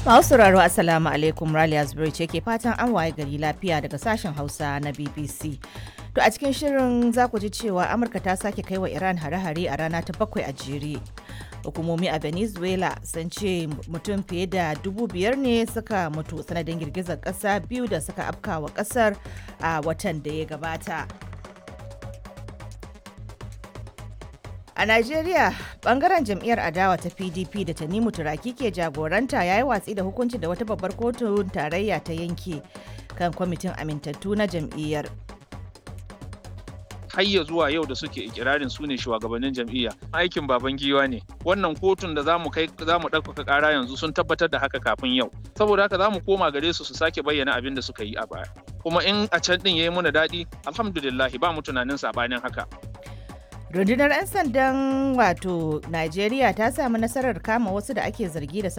Masu sauraro Assalamu alaikum Raliya Zubairu ce ke fatan an waye gari lafiya daga sashen Hausa na BBC. To a cikin shirin za ku ji cewa Amurka ta sake kai wa Iran hare-hare a rana ta bakwai a jere. Hukumomi a Venezuela sun ce mutum fiye da dubu biyar ne suka mutu sanadin girgizar ƙasa biyu da suka afka wa ƙasar a watan da ya gabata. A Najeriya, bangaren jam'iyyar adawa ta PDP da Tanimu Turaki ke jagoranta ya yi watsi da hukuncin da wata babbar kotun tarayya ta yanke kan kwamitin amintattu na jam'iyyar. hayya zuwa yau da suke ikirarin su ne shugabannin jam'iyya aikin baban giwa ne wannan kotun da zamu kai zamu ɗaukaka ƙara yanzu sun tabbatar da haka kafin yau saboda haka zamu koma gare su su sake bayyana abin da suka yi a baya kuma in a can din yayi muna daɗi alhamdulillah ba mu tunanin sabanin haka Rundunar 'yan sandan wato Najeriya ta samu nasarar kama wasu da ake zargi da